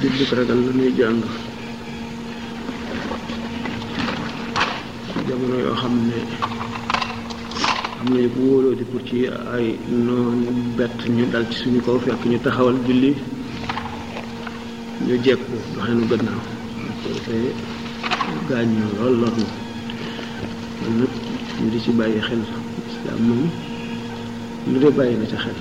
jullit ragal la ñuy jàng jamono yoo xam ne am nañu ko wóoloo di pour ci ay noon bett ñu dal ci suñu kaw fekk ñu taxawal julli ñu jekku doxe nu gannaaw ko defee gaañ ñu lool lor na kon nag ñu di ci bàyyi xel islam moom lu dee bàyyi na ca xel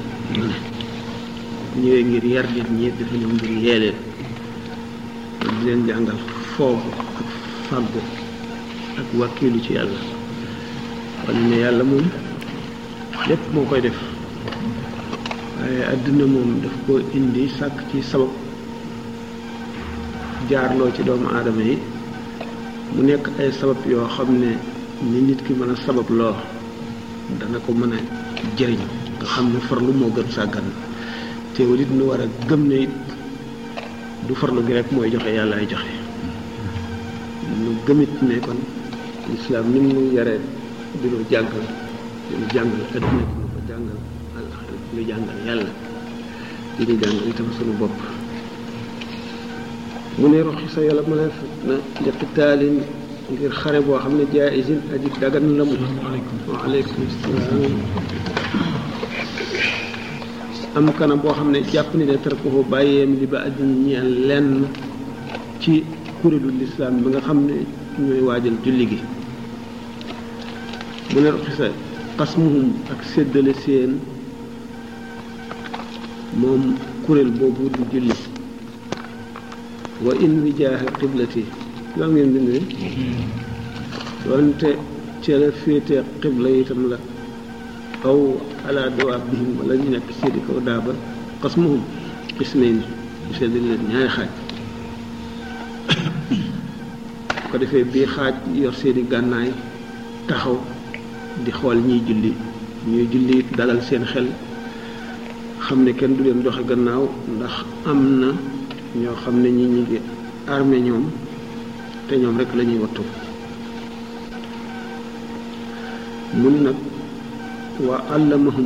ñëwee ngir yar nit ñi dafa ñëw ngir yee leen di leen jàngal foofu ak fàggu ak wàkkiilu ci yàlla xam ne yàlla moom lépp moo koy def waaye àdduna moom daf ko indi sàkk ci sabab jaarloo ci doomu aadama yi mu nekk ay sabab yoo xam ne ni nit ki mën a sabab loo dana ko mën a jëriñ nga xam ne farlu moo gën sàggan teewul it nu war a gëm ne it du farlu gi rek mooy joxe yàlla ay joxe nu gëmit ne kon islam ni mu yaree di nu jàngal di nu jàngal adduna di nu ko jàngal àllaxira di nu jàngal yàlla di nu jàngal itam sunu bopp mu ne roxi sa yàlla ma def na njëkk taalin ngir xare boo xam ne jaisin aji dagan la mu waaleykum salaam am kanam boo xam ne jàpp ni ne tarkuhu bàyyeem li ba addina ñeel lenn ci kuréelu lislaam bi nga xam ne ñooy waajal julli gi mu ne xisa xasmuhum ak séddale seen moom kuréel boobu du julli wa in wijaaha qiblati loolu ngeen bind ne doonte ca la féete qibla itam la aw ala dawaab bihim wala ñu nekk seedi kaw daaba xasmuhum xismayn ñu séddale leen ñaari xaaj ko defee bii xaaj yor seeni gànnaay taxaw di xool ñiy julli ñuy julli dalal seen xel xam ne kenn du leen doxe gannaaw ndax am na ñoo xam ne ñi ñu ngi armé ñoom te ñoom rek la ñuy wattu mu ni nag waa àllamahum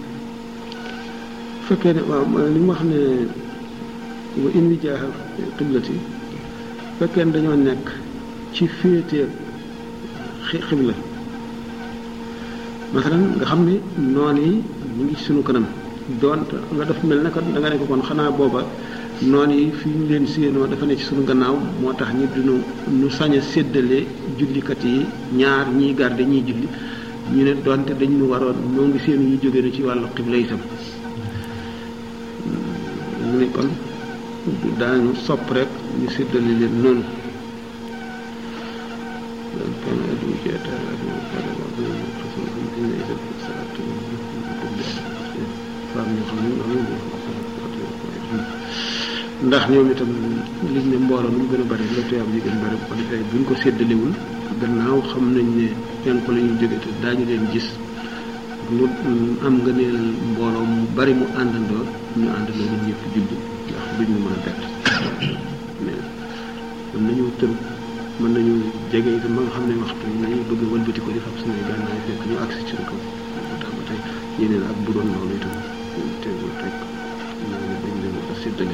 fekkee ne waaw li mu wax ne wa in wijaaha qiblati fekkee ne dañoo nekk ci féete xibla masalan nga xam ne noon yi mu ngi sunu kanam doon nga def mel na kat da nga ne ko kon xanaa booba noon yi fi ñu leen séenoo dafa ne ci sunu gannaaw moo tax ñu dinu nu sañ a séddale jullikat yi ñaar ñiy garde ñiy julli ñu ne doonte dañ ñu waroon moo ngi séenu ñu jóge na ci wàllu xibla itam mu ne kon daañu sopp rek ñu séddale leen noonu ndax ñoom itam liñ ne mbooloo nu mu gën a bari la tuyaab yi gën a bari bu ko defee buñ ko séddalewul gannaaw xam nañ ne penku la ñuy jóge te daañu leen gis lu am nga neel mbooloo mu bari mu àndandoo ñu àndandoo ñun ñëpp julli ndax duñ ñu mën a bett mais mën nañu tëb mën nañu jege itam ba nga xam ne waxtu nañu bëgg wëlbati ko di fab suñuy gànnaay fekk ñu agsi ci kaw moo tax ba tey yeneen ak bu doon loolu itam teewul rek ñooñu dañ leen war a séddale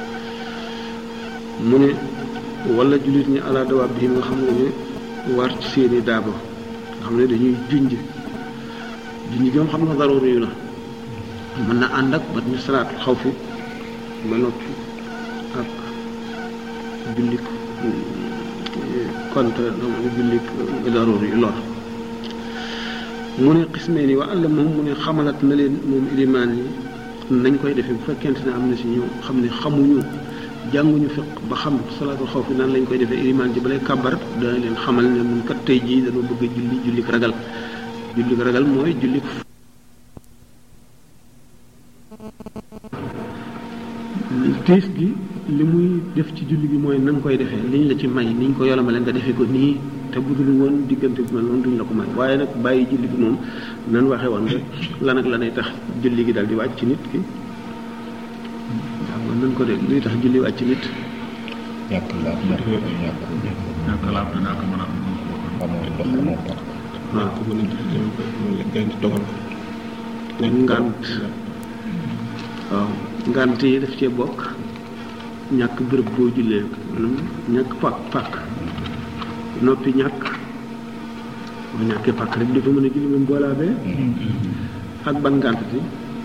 mu ne wala jullit ñi ala dawaab bi nga xam ne ne war ci seeni daaba nga xam ne dañuy junj junj gi moom xam nga daruur yu la mën na ànd ak ba ñu salaat xaw fi ba noppi ak jullik contre jullik daruur yu lor mu ne xismee ni wa àll moom mu ne xamalat na leen moom ilimaan yi nañ koy defee bu fekkente ne am na si ñu xam ne xamuñu jànguñu fiq ba xam salaatul xawf nan lañ koy defee ilimaan ji balay kàbbar dana leen xamal ne mun kat tey jii dañoo bëgg a julli jullik ragal jullik ragal mooy jullik tiis gi li muy def ci julli gi mooy na nga koy defee liñ la ci may niñ ko yolamale nga defee ko nii te budul woon diggante bi mel noonu duñ la ko may waaye nag bàyyi julli gi moom nan waxee woon rek lan ak lanay tax julli gi daal di wàcc ci nit ki waaw nan ko de luy tax julli wàcc nit ñàkk laab ñàkk ñàkk ñàkk laab dinaa ko mën a amoo ndox amoo tax waaw ko mën a julli loolu la gën dogal ngant waaw ngant yi daf cee bokk ñàkk bërëb boo jullee maanaam ñàkk pàkk pàkk noppi ñàkk boo ñàkkee pàkk rek dafa mën a julli même boolaa bee ak ban ngànt bi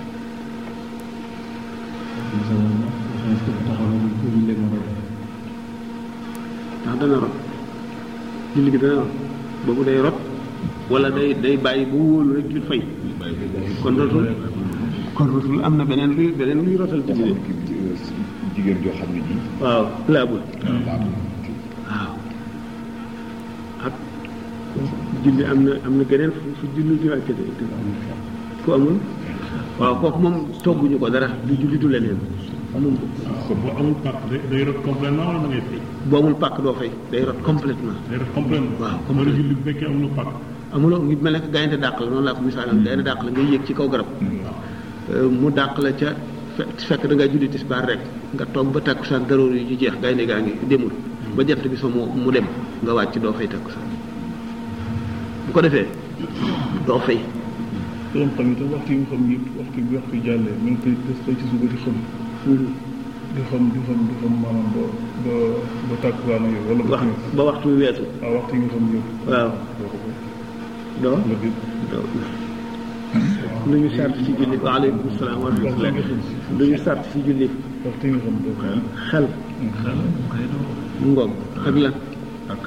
ndax dana rot julli gi dana rot boobu day rot wala day day bàyyi bu wóolu rek jul fay kon rotul kon rotul am na beneen luy beneen luy rotal julli de jigéen joo xam ne ji waaw laabul laatu waaw ak julli am na am na geneen fu fu julli di wàcce de ku amul waaw kooku moom togguñu ko dara du julli du leneen amul kon boo amul pàcc day day rot complètement wala da ngay fay boo amul pàkk doo fay day rot complètement day rot complètement Waaw, wala complètement. julli bu fekkee amuloo pàcc amuloo ngi mel ne que gaynde dàq la noonu laa ko misaalam gaynde dàq la ngay yéeg ci kaw garab Euh, mu dàq la ca fe- fekk da ngaa julli tisbaar rek nga toog ba takkusaan daroor yi ju jeex gaynde gaa ngi demul ba jant bi so mu mu dem nga wàcc doo fay takkusaan bu ko defee doo fay doon xam itam waxtu yi nga xam yëpp waxtu bi waxtu jàllee mi ngi koy des tey ci suba di xam di xam di xam di xam maanaam ba ba ba tàkkusaan yow wala ba wax timis ba waxtu wi weesu waaw waxtu yi nga xam yëpp waaw doo la di doo lu ñu sart ci julli waaleykum salaam wa rahmatullah lu ñu sart ci julli waxtu yi nga xam doo xel mu ngoog ak lan ak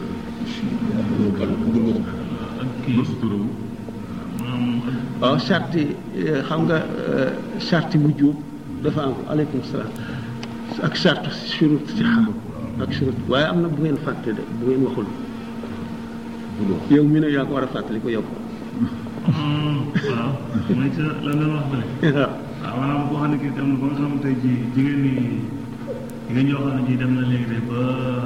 ak kii sutura waaw charti xam nga charti bu juub dafa am aleykum salaam ak charte shurut sixa ak shurut waaye am na bu ngeen fàtte de bu ngeen waxul yow mi ne yaa ko war a fàttali ko yow waaw mooy ca la nga wax bële waaw waaw maanaam koo xam ne kii dem na ba nga xam ne tey jii jigéen ñi jigéen ñoo xam ne ji dem na léegi de ba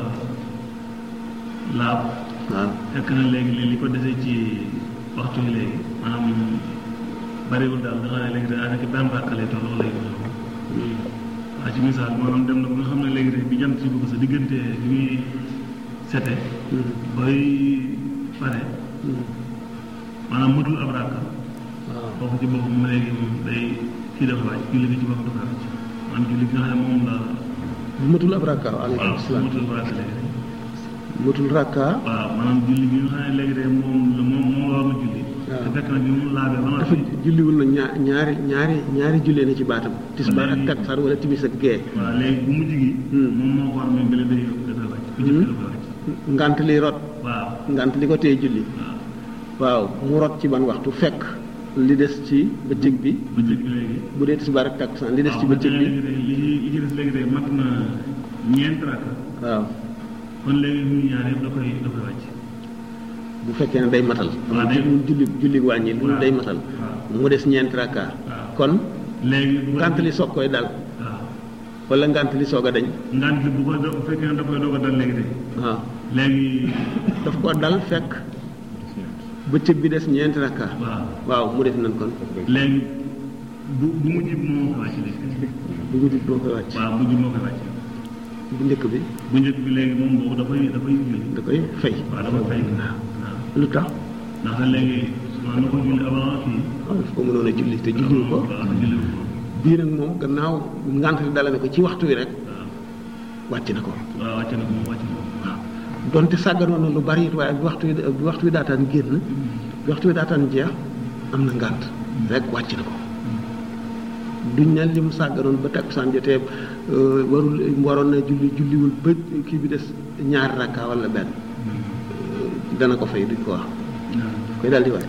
laab waaw fekk na léegi li li ko dese ci waxtu yi léegi maanaam bariwul daal nga xam ne léegi de daanaka benn rakk lay toll wala yu mel noonu waaw ci misaal maanaam dem na ba nga xam ne léegi de bi jant si bëgg sa diggante bi muy sete bay pare maanaam matul ab rakk waaw foofu ci boppam léegi moom day kii dafa wàcc julli gi ci boppam dafa wàcc maanaam julli gi nga xam ne moom la bu matul ab rakka aleykum waaw salaam matul ab rakk léegi matul rakka waaw maanaam julli gi nga xam ne léegi de moom la moom moom la war na julli waaw. te fekk na bi mu laabee ba dafa noppi julliwul na ñaar ñaari ñaari ñaari jullee na ci baatam tisbaar ak takkusaan wala timis ak gee waaw léegi bu mujj gi Hmm. moom moo ko war mais bële day dafay wàcc bu njëkk dafay wàcc ngant li rot waaw ngant li ko tee julli waaw waaw mu rot ci ban waxtu fekk li des ci bëccëg bi bëccëg bi léegi bu dee tisbaar ak takkusaan li des ci waaw bëccëg bi léegi de li ci li ci des léegi de mat na ñeent rakk waaw kon léegi ñu ñaar yëpp da koy da koy wàcc bu fekkee ne day matal waaw day- mun julli julli wàññi lu waaw. day matal waaw. mu des ñeenti rakka waaw. kon léegi bu ko ngant li soog koy dal waaw wala ngant li soog a dañ ngant li bu ko bu fekkee ne da koy doog a dal léegi de waaw léegi daf ko dal fekk bëccëg bi des ñeenti rakka waaw waaw mu def nañ kon léegi bu bu mujj bi moo koy wàcc léegi bu guddi moo koy wàcc waaw mujj moo koy wàcc bu njëkk bi bu njëkk bi léegi moom boobu dafay dafay julli da koy fay waaw dafa fay waaw lu tax ndax léegi man na ko julli avant kii waaw daf ko mënoon a julli te julliwu ko waaw julli ko bii nag moom gannaaw ngant li dala ne ko ci waxtu wi rek wàcc na ko waaw wàcc na ko moom wàcc na ko waaw donte sàgganoon na lu bari it waaye bi waxtu wi bi waxtu wi daataan génn bi waxtu wi daataan jeex am na ngànt rek wàcc na ko duñ ne lim sàgganoon ba takkusaan jotee euh, warul waroon na julli julliwul ba kii bi des ñaari rakka wala benn Euh, dana ko fay duñ ko wax koy daal di wàcc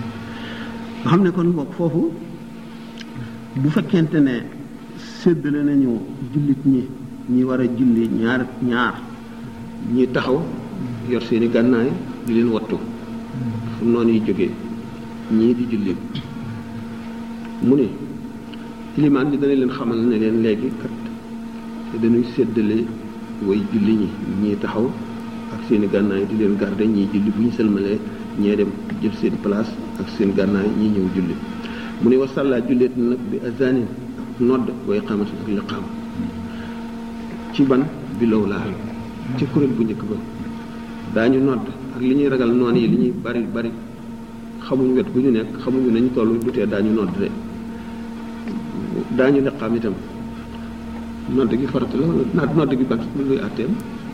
nga xam ne kon boog foofu bu fekkente ne séddale nañu jullit ñi ñi war a julli ñaar ñaar ñi taxaw yor seeni gànnaay di leen wattu fu noonu yi jógee ñii di julli mu ne ilimaan bi dana leen xamal ne leen léegi kat te dañuy séddale way julli ñi ñii taxaw ak seeni gànnaay di leen garde ñii julli bu ñu sëlmalee ñee dem jël seen place ak seen gànnaay ñii ñëw julli mu ne wasalla julleet nag bi azanin ak nodd way xamati ak liqaam ci ban bi law laa ci kuréel bu njëkk ba daañu nodd ak li ñuy ragal noon yi li ñuy bari bari xamuñ wet gu ñu nekk xamuñu nañu toll du tee daañu nodd de daañu liqaam itam nodd gi farata la wala naat nodd gi bat luy àtteem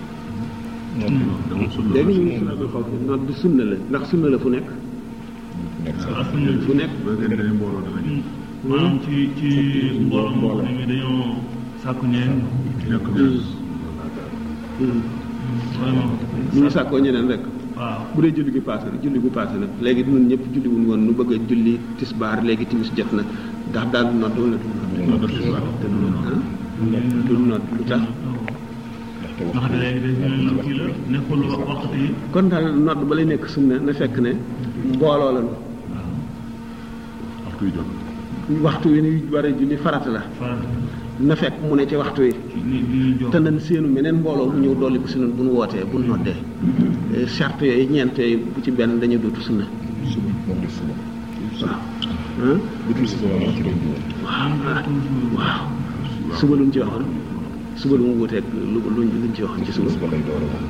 léegi ñu ngi salaatul xawf nodd sunna la ndax sunna la fu nekk nekk sax ak suñu fu nekk bu fekkee dañuy mbooloo dana ñu maanaam ci ci mbooloo moo xam ne dañoo sàkku ñeen nekk vraiment ñu ngi sàkkoo ñeneen rek waaw bu dee julli gi paase na julli gu paase nag léegi ñun ñëpp julli wuñ woon nu bëgg a julli tisbaar léegi timis jot na ndax daal du nodd wala du nodd nodd tisbaar te du nodd. ah du nodd lu tax ndaxte nga xam ne léegi dañu ne kii la nekkul wax waxtu yi kon daal nodd ba lay nekk sunna na fekk ne mbooloo la waxtu yu jot waxtu wi ni war a julli farata la faral na fekk mu ne ci waxtu wi ni di jox te nañ seenu meneen mbooloo mu ñëw dolli ko si noonu bu nu wootee bu nu noddee Eh, charte yooyu ñeent yooyu bu ci benn dañu dootu sunna suba moom di suba waaw ah bu dul suba moom ci lañ dugal waaw suba luñ ci waxoon suba lu mu wuteeg lu luñ luñ ci waxoon ci suba suba lay door a wax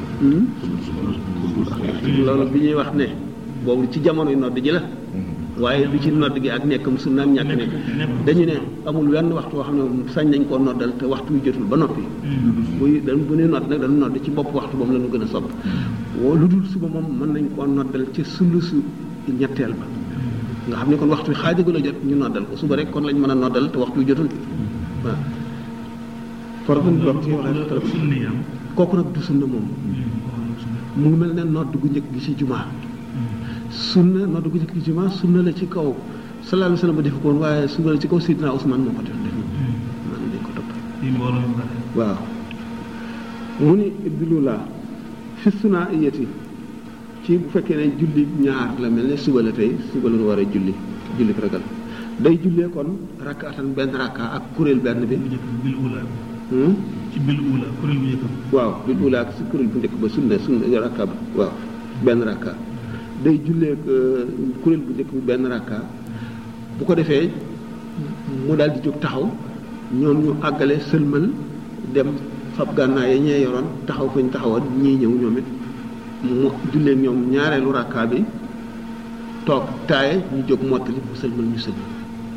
Hmm? loolu bi ñuy wax ne boobu ci jamono yu nodd ji la waaye du ci nodd gi ak nekkam sunnaam ñàkk nekk dañu ne amul wenn waxtu woo xam ne sañ nañ koo noddal te waxtu wi jotul ba noppi buy dañ bu ñuy nodd nag dañu nodd ci bopp waxtu boobu la ñu gën a sopp woo lu dul suba moom mën nañ koo noddal ci sulusu ñetteel ba nga xam ne kon waxtu wi xaajagul a jot ñu noddal ko suba rek kon lañ mën a noddal te waxtu wi jotul waaw forgan waxtu yi wala sunni am kooku nag du sunna moom mu ngi mel ne nodd gu njëkk gi ci jumaa sunna nodd gu njëkk gi ci jumaa sunna la ci kaw sallallahu alayhi wa sallam ba def ko woon waaye sunna la ci kaw Sidina Ousmane moo ko def def man dañ ko topp di mbooloo yu bare waaw mu ni ibdilula fi suna iyati ci bu fekkee ne julli ñaar la mel ne suba la tey suba la ñu war a julli julli ragal day jullee kon rakkaatan benn rakka ak kuréel benn bi bu njëkk bil ula hmm? ci bil ula kuréel bu njëkk waaw bi ula ak si kuréel bu njëkk ba sunna sunna rakka ba waaw benn rakka day jullee ak, euh, kuréel bu njëkk bi benn rakka bu ko defee mu daal di jóg taxaw ñoom ñu àggale sëlmal dem fab gànnaay yi ñee yoroon taxaw fañ taxawoon ñii ñëw ñoom it mu jullee ak ñoom ñaareelu rakka bi toog taaye ñu jóg mottali bu sëlmal ñu sëlmal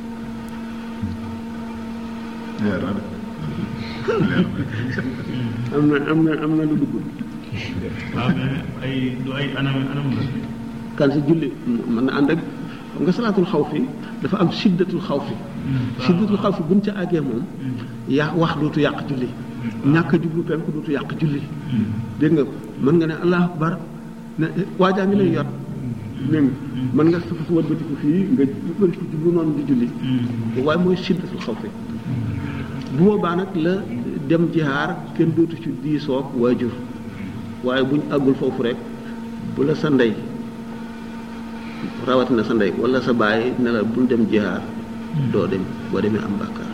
leer na de am na am na am na lu dugg waaw mais ay du ay anam anam la kan si julli mën na ànd ak xam nga salaatul xaw fi dafa am siddatul xaw fi siddatul xaw fi buñ ca àggee moom yaa wax dootu yàq julli ñàkk a jublu penku dootu yàq julli dégg nga mën nga ne allahu akbar ne waajaa ngi lay yot dégg nga mën nga sa fas wëlbatiku fii nga wëlbatiku jublu noonu di julli waaye mooy siddatul xaw fi bu boobaa nag la dem jihaar kenn dootu ci diisoog waajur waaye buñ àggul foofu rek bu la sa ndey rawatina sa ndey wala sa baay ne la bul dem jihaar doo dem boo demee am bàkkaar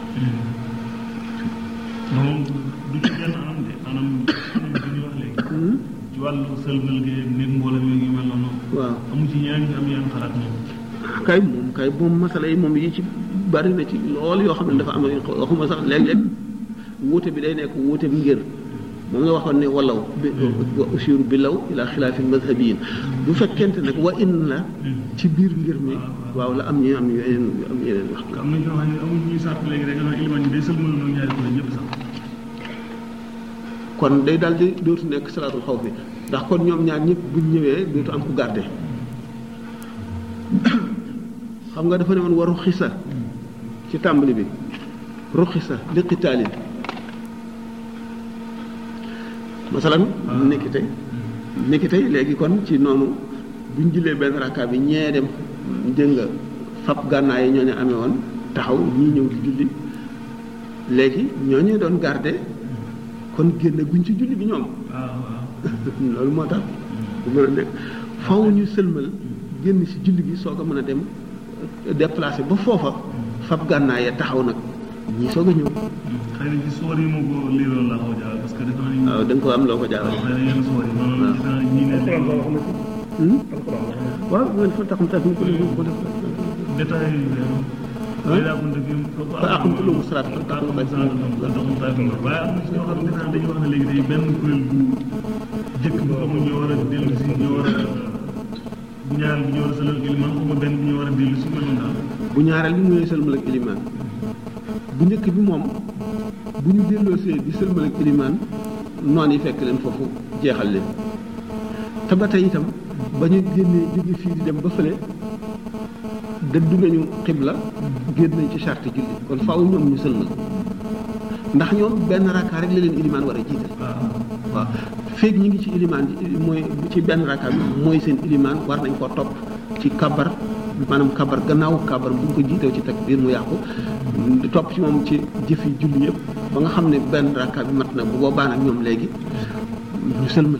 moom du ci benn anam de anam anam bi ñu wax léegi ci wàllu sëlmal gi nit mbooloo mi ngi mel noonu waaw amu ci ñeneen ñu am yenn xalaat moom kay moom kay moom masala yi moom yi ci bari na ci lool yoo xam ne dafa am waxuma sax léeg-léeg wuute bi day nekk wuute bi ngir moom nga waxoon ne walaw bi wa usiru bi law ila xilaafi mazhabiyin bu fekkente nag wa in la ci biir ngir mi waaw la am ñu am yeneen am yeneen wax am na ñoo xam ne amuñ ñuy sàrt léegi rek nga xam iliman yi day sëlmal noonu ñaari kuréel ñëpp sax kon day daal di dootu nekk salaatul xaw fi ndax kon ñoom ñaar ñëpp buñ ñëwee dootu am ku garde xam nga dafa ne woon waru xisa ci tàmbali bi ruxisa li qitaalin masalan nekki tey nekki tey léegi kon ci noonu buñ jullee benn rakka bi ñee dem dégg nga fab gànnaay yi ñoo ñu amee woon taxaw ñii ñëw di julli léegi ñoo ñu doon garde kon génn guñ ci julli bi ñoom waaw waaw loolu moo tax bu mën a nekk faw ñu sëlmal génn ci julli gi soo ko mën a dem déplacé ba foofa fab gànnaay ya taxaw nag ñii soog a ñëw xëy na ci soor yi moo ko liiroon la xaw a jaawal parce que dafa nañ waaw da nga ko am loo ko jaawale xëy na yenn soor yi noonu gis naa ñii ne alxuraan wax na ko Hmm? alxuraan wax na ko waaw ngeen fa taxam tax ñu ko def ko def détail yi waaye daa ko dëgg fa aqamtu lahum salaata fa taxum taxum sa taxum taxum waaye am na ci ñoo xam ne dañu wax ne léegi day benn kuréel bu jëkk bu xamul ñoo war a dellu si ñoo war a bu ñaareel bi ñoo war a sëlal iliman xuma benn bi ñoo war a dellu si mel noonu daal bu ñaareel bi mooy sëlmal ak ilimaan bu njëkk bi moom bu ñu delloosee di sëlmal ak ilimaan noon yi fekk leen foofu jeexal leen te ba tey itam ba ñu génnee jóge fii di dem ba fële dëddu nañu xibla génn nañ ci charte julli kon faaw ñoom ñu sëlmal ndax ñoom benn rakka rek la leen ilimaan war a jiital waaw feeg ñi ngi ci ilimaan ji mooy ci benn rakka bi mooy seen ilimaan war nañ koo topp ci kabar maanaam kabar gannaaw kabar bu ñu ko jiitew ci takbiir mu yàqu topp ci moom ci jëfi julli yëpp ba nga xam ne benn rakka bi mat na bu boobaa nag ñoom léegi ñu sëlmal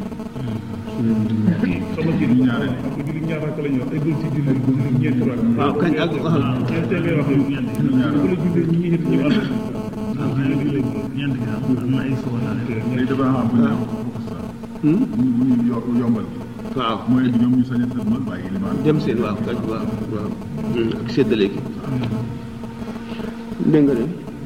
sama ci ñaar ak julli ñaar rakk la ñu wax eggul ci julli julli ñeenti rakk waaw kañ ak waaw ñeenteel ngay wax yow bu la jullee ñi ñett ñu ànd waaw ñeent gi ñeent gi daal am na ay soxla léegi dafa am bu ñu am bu ko Hmm? bu ñu yo- yombal waaw mooy ñoom ñu sañ a sëlmal bàyyi limaan dem seen waaw kañ waaw waaw Hmm, ak séddale gi dégg nga de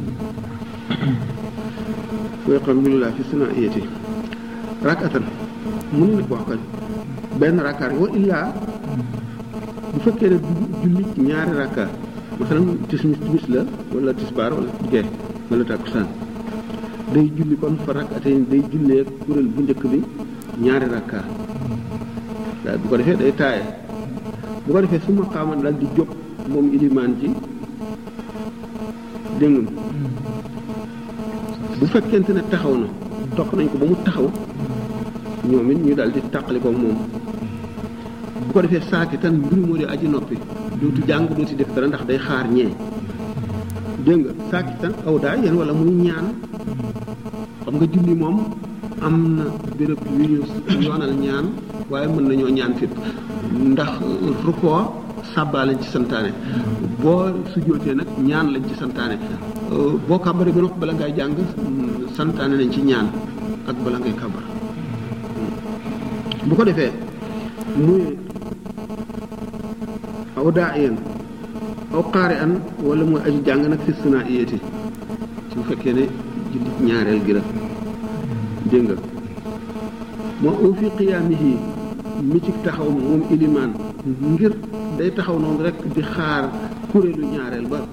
koy xam bi laa fi suna iyati rakatan mënu nag wax kañ benn rakkaar wa illaa bu fekkee ne du julli ñaari rakkaar masalan tismis timis la wala tisbaar wala gee wala takkusaan day julli kon fa rakkatee day jullee kuréel bu njëkk bi ñaari rakkaar waaye bu ko defee day taaye bu ko defee su ma xaaman daal di jóg moom ilimaan ji dégg nga bu fekkente ne taxaw na topp nañ ko ba mu taxaw ñoom it ñu daal di tàqali ko moom bu ko defee saaki tan mbir moo di aji noppi dootu jàng dootu def dara ndax day xaar ñee dégg nga saaki tan aw daa yéen wala muy ñaan xam nga julli moom am na béréb yu ñu yoonal ñaan waaye mën nañoo ñaan fépp ndax rukkoo sàbbaa lañ ci santaane boo sujjóotee nag ñaan lañ ci santaane Euh, boo kàbbaree ba noppi bala ngay jàng mm, santaane nañ ci ñaan ak bala ngay kàbbar bu ko defee muy aw daa iyan aw xaari an wala muy aji jàng nag fi sunaa iyati su fekkee ne julli ñaareel gi la dégg nga moo u fi qiyaamihi mi ci taxaw moom ilimaan ngir day taxaw noonu rek di xaar kuréelu ñaareel ba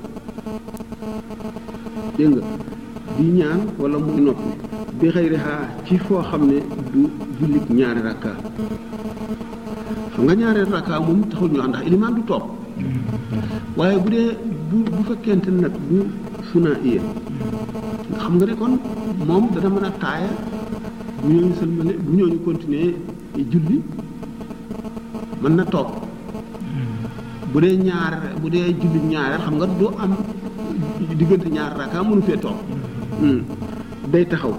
dégg nga di ñaan wala muy noppi bi xëyri xaa ci foo xam ne du jullit ñaari rakka xam nga ñaari rakka moom taxul ñu wax ndax ilimaan du toog waaye bu dee bu bu fekkente ne nag bu suna iya nga xam nga ne kon moom dana mën a taaya bu ñooñu sëlmale bu ñooñu continuer julli mën na toog bu dee ñaar bu dee julli ñaareel xam nga du am diggante ñaar raka mënu fee toog Hmm. day taxaw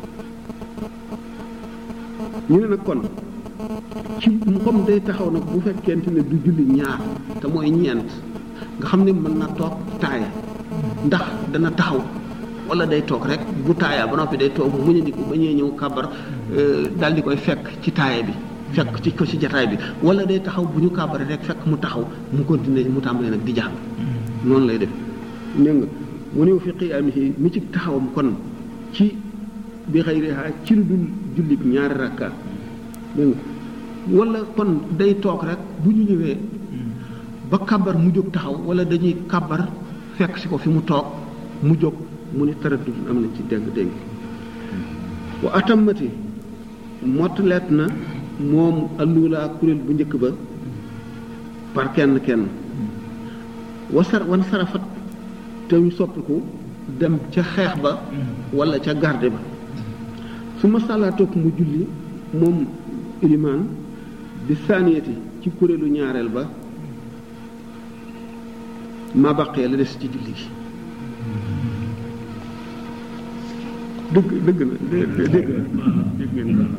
ñu ne nag kon ci comme day taxaw nag bu fekkente ne du julli ñaar te mooy ñeent nga xam ne mën na toog taaya ndax dana taxaw wala day toog rek bu taayaa ba noppi day toog mu muñandiku ba ñee ñëw kàbbar daal di koy fekk ci taaya bi fekk ci ko ci jataay bi wala day taxaw bu ñu kàbbaree rek fekk mu taxaw mu continuer mu tàmbalee nag di jàng noonu lay def dégg nga mu néew fi qiyaamihi mi ci taxawam kon ci bi xayriha ci lu dul jullit ñaari rakka dégg nga wala kon day toog rek bu ñu ñëwee ba kabar mu jóg taxaw wala dañuy kabar fekk si ko fi mu toog mu jóg mu ni taraddud am nañ ci dégg dégg wa atamati mottaleet na moom allulaa kuréel bu njëkk ba par kenn kenn wasar wan sarafat te ñu soppiku dem ca xeex ba wala ca garde ba su ma sàllaa topp mu julli moom ilimaan bi saaniyati ci kuréelu ñaareel ba ma baqee la des ci julli gi dëgg dëgg na dé- dé- dégg na dégg ngeen ko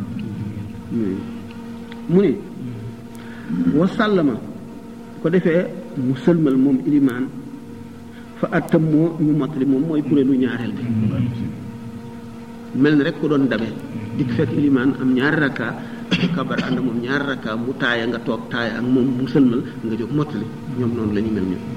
mu ni wa sàllama ko defee mu sëlmal moom ilimaan fa attam moo ñu mottali moom mooy kuréelu ñaareel bi mel ni rek ku doon dabe dikk fekk ilimaan am ñaari rakka nga kabar ànd moom ñaari rakka mu taaya nga toog taaya ak moom mu sëlmal nga jóg mottali ñoom noonu la ñu mel ñoom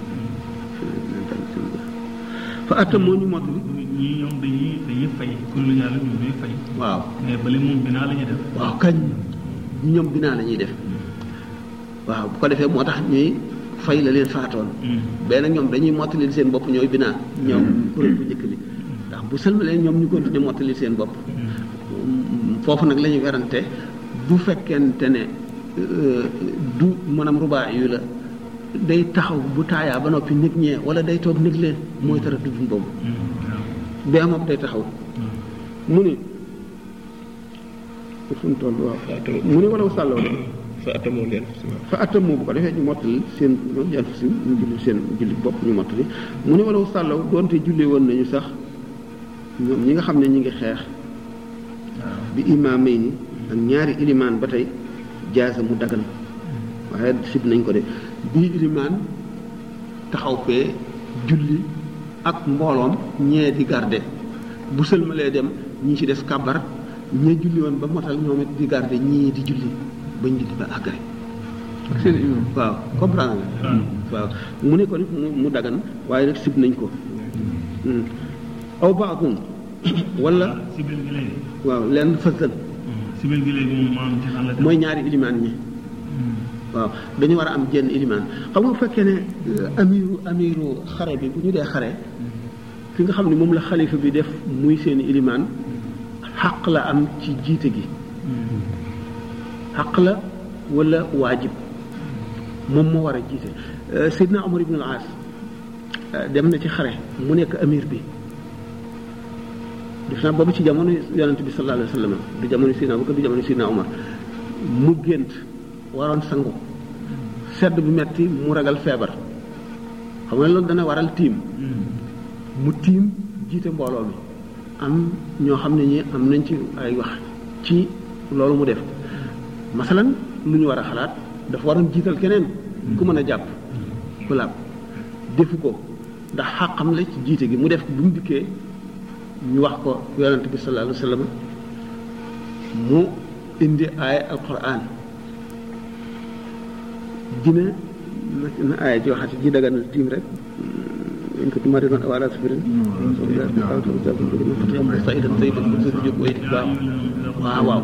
fa attam moo ñu mottali ñii ñoom dañuy dañuy fay kuréelu yàlla ñoom ñooy fay waaw mais bale moom binaa la ñuy def waaw kañ ñoom binaa la ñuy def waaw bu ko defee moo tax ñuy fay la leen faatoon benn nag ñoom dañuy mottali seen bopp ñooy binaa ñoom kuréel bu njëkk bi ndax bu sëlmalee ñoom ñu continuer mottali seen bopp foofu nag la ñuy werante bu fekkente ne euh, du maanaam rubaa yu la day taxaw bu taayaa ba noppi nit ñee wala day toog nit leen mooy tara duddun boobu bee moom day taxaw mu ne fu mu toll waaw mu ne wala sàllaw de fa atamoo leen si waaw fa atam moo bu ko defee ñu mottali seen yan fa si ñu julli seen julli bopp ñu mottali mu ne wala sàllaw doonte julli woon nañu sax ñoom ñi nga xam ne ñi ngi xeex bi imaamay ni ak ñaari ilimaan ba tey jaasa mu dagan waaye sib nañ ko de bii ilimaan taxaw fee julli ak mbooloom ñee di garde bu sëlmalee dem ñi ci des kabar ñee julli woon ba motal ñoom it di garde ñii di julli bañ julli ba àggale seen imam waaw comprendre nga waaw mu ne ko nit mu mu dagan waaye nag sib nañ ko Hmm. aw baadun wala sibil gi léegi waaw lenn fësal sibil gi léegi moom maanaam ci xàll mooy ñaari ilimaan ñi waaw dañu war a am jenn ilimaan xam nga bu fekkee ne euh, amiru amiru xare bi bu ñu dee xare ki nga xam ne moom la xalifa bi def muy seen ilimaan xaq la am ci jiite gi xaq la wala waajib moom moo war a jiite Euh, Seydina Omar ibn al-As euh, dem na ci xare mu nekk amir bi def naa boobu ci jamono yonente bi sallallahu alayhi wa sallam du jamono Seydina Abubakar du jamono Seydina Omar mu gént waroon sangu sedd bu metti mu ragal feebar xam nga loolu dana waral tiim mu tiim jiite mbooloo mi am ñoo xam ne ñi am nañ ci ay wax ci loolu mu def masalan lu ñu war a xalaat dafa waroon jiital keneen ku mën a jàpp ku laab defu ko ndax xàqam la ci jiite gi mu def bu mu dikkee ñu wax ko yonent bi sallallahu alayhi wa sallam mu indi aaya alquran dina na na aaya ji waxati ji daganal tiim rek in kuntum maridan aw ala safarin waaw waaw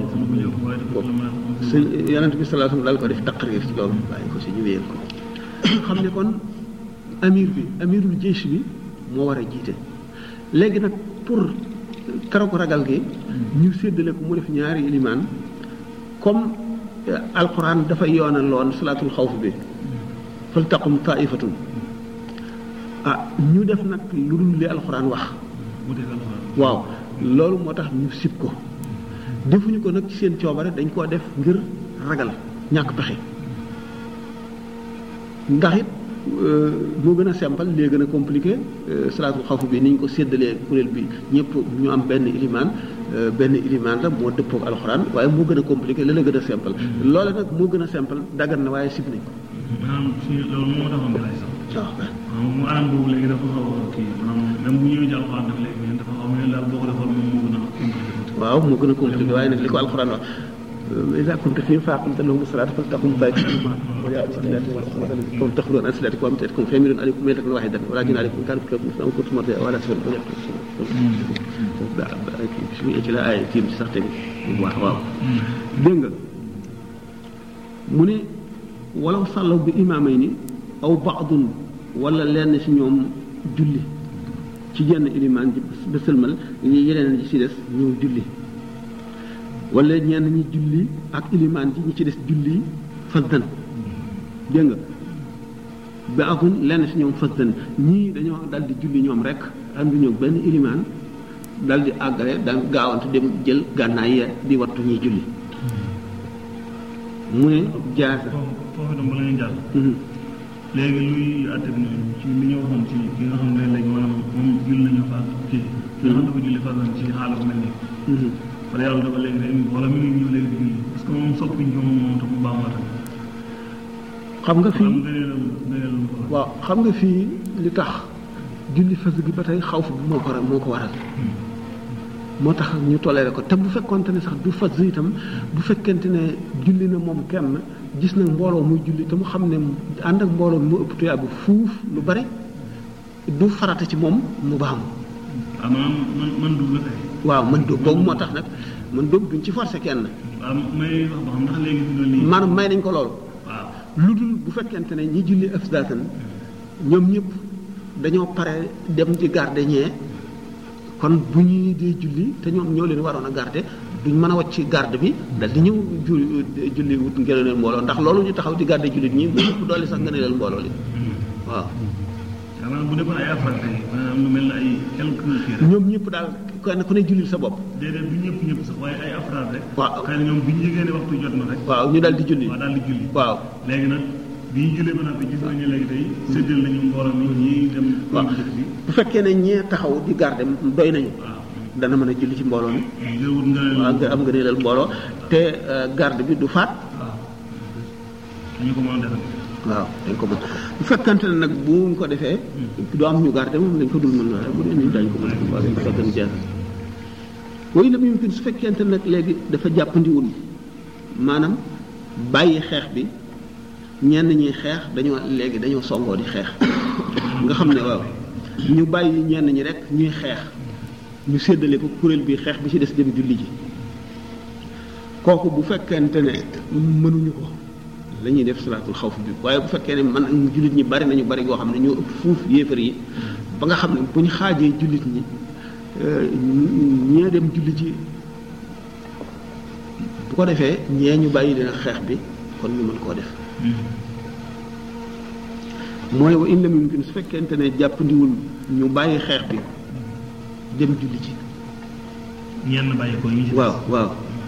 su yonent bi sallallahu alayhi wa sallam daal ko def taqrir ci loolu bàyyi ko si ñu wéyal ko xam ne kon amir bi amirul jeysh bi moo war a jiite léegi nag pour keroog ragal gi ñu séddale ko mu def ñaari ilimaan comme alquran dafa yoonal loon salaatul xawf bi fal taqum taifatun ah ñu def nag lu dul li alquran wax waaw loolu moo tax ñu sib ko defuñu ko nag ci seen coobare dañ koo def ngir ragal ñàkk pexe ndax it moo gën a simple lee gën a compliqué salaatul xawf bi ni ñu ko séddalee kuréel bi ñëpp ñu am benn ilimaan benn ilimaan la moo dëppook alxuraan waaye moo gën a compliqué la la gën a simple loole nag moo gën a simple daggan na waaye sib nañ ko maanaam si loolu moo taxoon nga lay sax waaw maanaam mu anam boobu léegi dafa xaw a kii maanaam même bu ñëwee ci alxuraan dafa léegi dafa xaw a daal boo ko defoon moom moo gën a compliqué waaw moo gën a compliqué waaye nag li ko alxuraan wax إذا كنت فيهم فأقمت لهم الصلاة فلتقم طائفة معهم وجاء بصلاة والأخرى كون تخلون عن صلاتكم وأمتعتكم فيميلون عليكم ميلة واحدة ولا جنى عليكم كان في كلام أو كنتم مرضى ولا سفر ولا bismi ci la ay tiim ci sax tamit waaw waaw dégg nga mu ne walaw sàllaw bi imaamay ni aw baadun wala lenn si ñoom julli ci jenn ilimaan ji ba sëlmal yeneen ji si des ñëw julli wala ñenn ñi julli ak ilimaan ji ñi ci des julli fasdan dégg nga ba akun lenn si ñoom fasdan ñii dañoo dal di julli ñoom rek ànduñu ak benn ilimaan dal di àggale daan gaawante dem jël gànnaay ya di wattu ñuy julli mu ne jaasa foofu foofu itam bala ñuy jàll léegi luy àtte bi ci li ñu waxoon ci ki nga xam ne léegi maanaam moom julli nañu fa kii ki nga xam dafa julli fasdan ci xaalis mel nii wala yàlla dafa léegi day wala mi ngi ñëw léegi di julli parce que moom soppiñ ko moom moom tam mu baax moo xam nga tax fii am gëneelam gëneelam ko waaw xam nga fii li tax julli fas gi ba tey xaw fa moo ko moo ko waral moo tax ñu toléré ko te bu fekkonte ne sax du fas itam bu fekkente ne julli na moom kenn gis na mbooloo muy julli te mu xam ne ànd ak mbooloo mu ëpp tuyaabu fuuf lu bari du farata ci moom mu baamu waaw maanaam man man dugg la kay waaw man dóob boobu moo tax nag man dóob duñ ci forcé kenn waaw may wax ba xam ndax léegi fi mu ne nii maanaam may nañ ko loolu waaw lu dul bu fekkente ne ñi julli afdatan ñoom ñëpp dañoo pare dem di garde ñee kon bu ñuy dee julli te ñoom ñoo leen waroon a garde duñ mën a wàcc garde bi dal di ñëw ju julli wut ngëneel mbooloo ndax loolu ñu taxaw di garde jullit ñi mu ëpp doole sax ngëneel mbooloo li waaw maanaam bu nekkoon ay affaire tey maanaam lu mel ne ay quelques kii rek ñoom ñëpp daal kenn ku ne jullil sa bopp déedéet du ñëpp ñëpp sax waaye ay afraad rek waaw. xëy na ñoom bi ñu yëgee ne waxtu jot na rek waaw ñu dal di julli waaw daal di julli waaw léegi nag bi ñu jullee ba noppi gis nañu léegi tey séddal nañu mbooloo mi ñii dem waaw njëkk bi bu fekkee ne ñee taxaw di garde doy nañu waaw dana mën a julli ci mbooloo mi nga wut nga leen waaw nga am nga neelal mbooloo te euh, garde bi du faat waaw ñu ko mën a defal waaw dañ ko mën bu fekkante ne nag bu ñu ko defee du am ñu garde moom dañ ko dul mën waaye bu dee nii dañ ko mën waaw dañ ko fekkan jeex woyu la mu su fekkente nag léegi dafa jàppandiwul maanaam bàyyi xeex bi ñenn ñi xeex dañoo léegi dañoo songoo di xeex nga xam ne waaw ñu bàyyi ñenn ñi rek ñuy xeex ñu séddale ko kuréel bi xeex bi ci des dem julli ji kooku bu fekkente ne mënuñu ko la ñuy def salaatul xawf bi waaye bu fekkee ne man jullit ñi bari nañu bari goo xam ne ñoo ëpp fuuf yéefar yi ba nga xam ne bu ñu xaajee jullit ñi euh, ñee dem julli ji bu ko defee ñee ñu bàyyi leen xeex bi kon ñu mën koo def mooy wa in lam yumkin su fekkente ne jàppandiwul ñu bàyyi xeex bi dem julli ji ñenn bàyyi ko ñu ci waaw waaw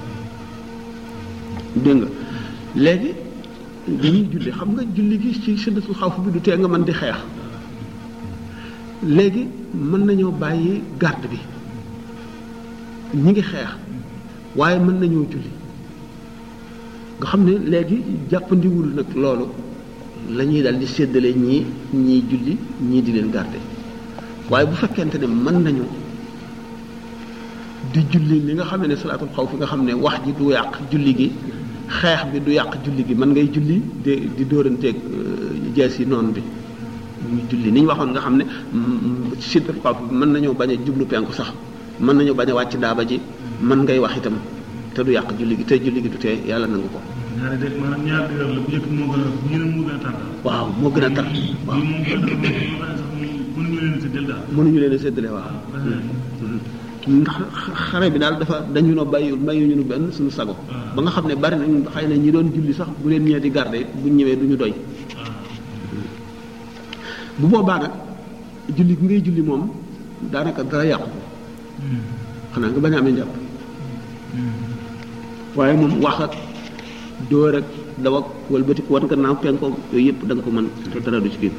dégg nga léegi dañuy julli xam nga julli gi ci siddatul xawf bi du tee nga mën di xeex léegi mën nañoo bàyyi garde bi ñi ngi xeex waaye mën nañoo julli nga xam ne léegi jàppandiwul nag loolu la ñuy dal di séddale ñii ñii julli ñii di leen garde waaye bu fekkente ne mën nañu di julli li nga xam ne salaatul xawf nga xam ne wax ji du yàq julli gi xeex bi du yàq julli gi mën ngay julli di di dóoranteeg jees yi noonu bi ñu julli ni ñu waxoon nga xam ne siddatul xawf bi mën nañoo bañ a jublu penku sax mën nañoo bañ a wàcc daaba ji mën ngay wax itam te du yàq julli gi te julli gi du tee yàlla nangu ko ñaari de maanaam ñaari dëgër la bu njëkk moo gën a bu ñu ne moo gën a tar daal waaw moo gën a tar waaw bii moom gën a tar moom sax mënuñu leen si del daal mënuñu leen a séddale waaw ndax xare bi daal dafa dañu no bàyyi bàyyi ñu nu benn suñu sago ba nga xam ne bari nañ xëy na ñi doon julli sax bu leen ñee di garde bu ñëwee du ñu doy bu boobaa nag julli gi ngay julli moom daanaka dara yàqu ko xanaa nga bañ a amee njàpp waaye moom wax ak dóor ak daw ak walbati wan nga naaw penkoog yooyu yëpp da nga ko mën te dara du ci génn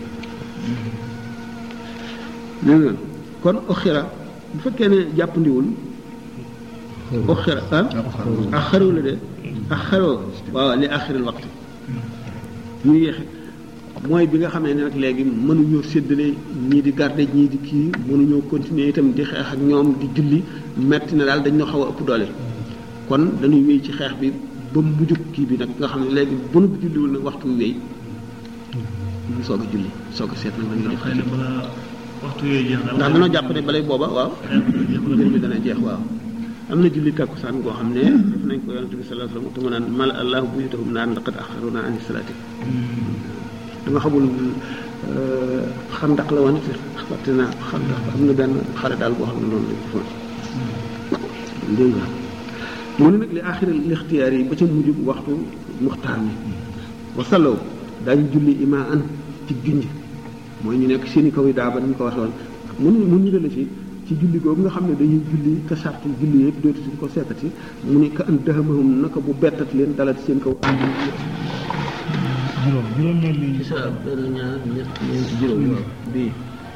dégg nga kon oxira bu fekkee ne jàppandiwul oxira ah ak xarew la de ak xarew waaw li axiril waxtu ñu yéexe mooy bi nga xam ne nag léegi mënuñoo séddale ñii di garde ñii di kii mënuñoo continuer itam di xeex ak ñoom di julli metti na daal dañ ñoo xaw a ëpp doole kon dañuy wéy ci xeex bi ba mujjug kii bi nag nga xam ne léegi bu nu julliwul nag waxtu wi wéy ñu soog a julli soog a seet nag lañuy def xëy na balaa waxtu yooyu jeex daal ndax dañoo jàpp ne balay booba waaw mbir mi dana jeex waaw am na julli takkusaan goo xam ne def nañ ko yonente bi sallallahu alayhi wasallam te mu naan mal allahu buyutahum naan laqad axaruna ani salaati dama xamul xandax la woon fàtte naa xandax am na benn xare daal boo xam ne noonu lañ ko fa dégg nga mu ne nag li axiri lixtiyaar yi ba ca mujj waxtu muxtaar mi wasalaw daañu julli ima an ci junj mooy ñu nekk seeni kaw yi daa ba ni ñu ko waxee woon mun mun ñu dale ci ci julli googu nga xam ne dañuy julli te sartu julli yëpp dootu suñ ko seetati mu ne ka an dahamahum naka bu bettat leen dalati seen kaw juróom juróom mel ni sa benn ñaar ñett ñeent juróom waaw bii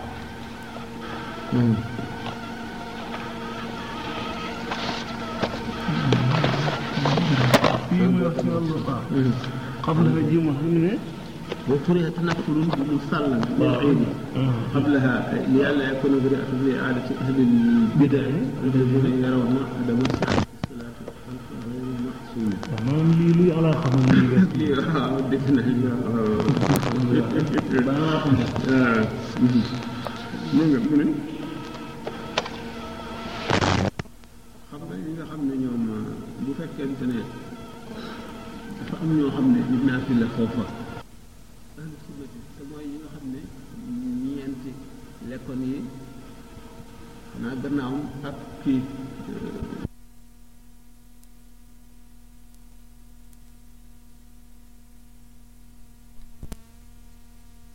fii muy wax ci wàllu waaw xam na fa ji ma xam ne وكره تنفل مصلى بالعيد قبلها لئلا يكون ذريعة لإعادة أهل البدع الذين يرون عدم صحة الصلاة خلف غير محسوم. maanaam lii luy ala xam ne lii def lii waaw def na lii waaw. waaw. mu nga mu ne. xam nga ñi nga xam ne ñoom bu fekkente ne dafa am ñoo xam ne nit naa fi la foofa. ahlu sunnati te mooy ñi nga xam ne ñeenti lekkoon yi xanaa gannaawam ak kii